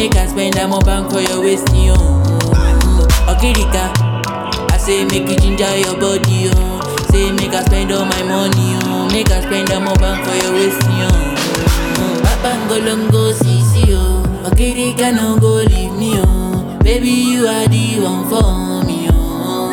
Make I spend that more bank for your waist, yo. Okirika, I say make you ginger your body, yo. Say make I spend all my money, yo. Make I spend that more bank for your waist, yo. Babangolongo sisi, yo. Okirika no go leave me, yo. Baby you are the one for me, yo.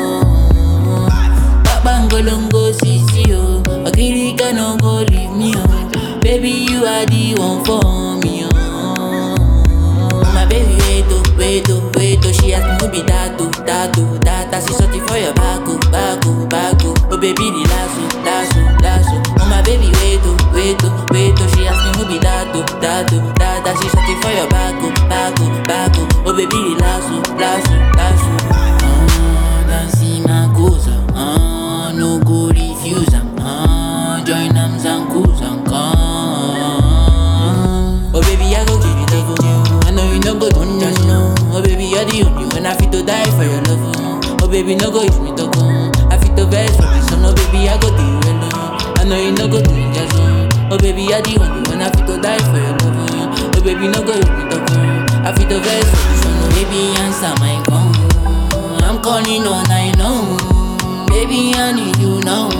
Babangolongo sisi, yo. Okirika no go leave me, yo. Baby you are the one for me, yo. My baby wait oh, wait oh, wait oh She ask me who be that oh, that oh, that oh. She searching for your back oh, back oh, back oh Oh baby the lasso, lasso, lasso Oh my baby wait oh, wait oh, wait oh She ask me who be that oh, that oh, that oh. She searching for your back oh, back oh, back oh Oh baby the lasso, lasso, lasso Ah, Dancing my goza Ah, no go refuse am Ah, join am zanku zanka Oh baby, I go give you love, oh. I know you no go do just no. Oh baby, you're the only one I fit to die for your love, oh. Oh baby, no go use me to go. I fit to vex for this, oh no baby, I go do you alone. I know you no go do me just oh. Oh baby, you're the only one I fit to die for your love, oh. Oh baby, no go use me to go. I fit to vex for this, oh no baby, answer my call. I'm calling all night long. Baby, I need you now.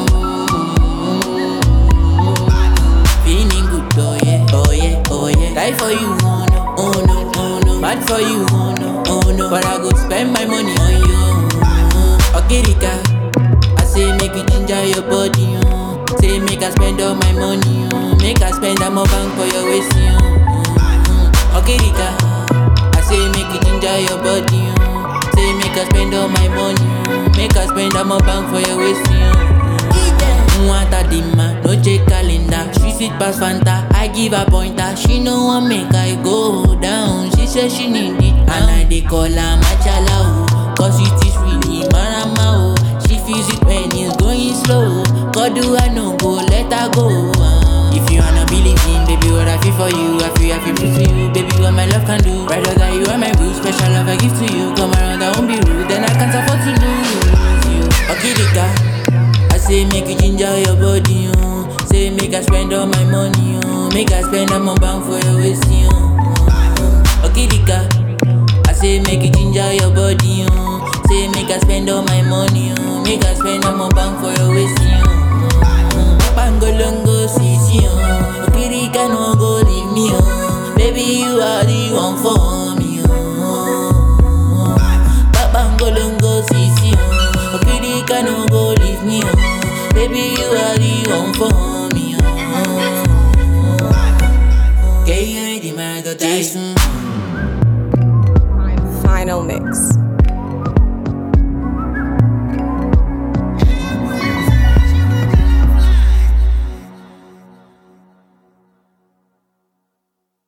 Feeling good, oh yeah, oh yeah, oh yeah. Die for you, oh no, oh no, oh no. Bad for you, oh no, oh no. But I go spend my money on you. Okirika, I say make you ginger your body, oh. Say make I spend all my money, oh. Make I spend that more bank for your waist, oh. Okirika, I say make you ginger your body, oh. Say make I spend all my money, oh. Make I spend that more bank for your waist, oh. Nwata dima, no check calendar. She sweet pass Fanta, I give her pointer. She no want make I go down. She say she need it, and I dey call her machala oh. Cause it is really marama oh. She feels it when it's going slow. God do I no go let her go. ah. If you wanna believe in, baby, what I feel for you, I feel I feel true to you, baby, what my love can do. Rather than you are my boo, special love I give to you. Come around, I won't be rude, then I can't afford to lose you. Okirika. I say make you ginger your body, oh. Say make I spend all my money, oh. Make I spend all my bank for your waist, oh. Okirika. I say make you ginger your body, oh. Say make I spend all my money, oh. Make I spend all my bank for your waist, oh. Bangolongo sisi, oh. Okirika no go leave me, oh. Baby you are the one for me, oh. Babangolongo sisi, oh. Okirika no go leave me, oh. Baby, you are the one for me, oh. Okay, you ready, my daughter? Final mix.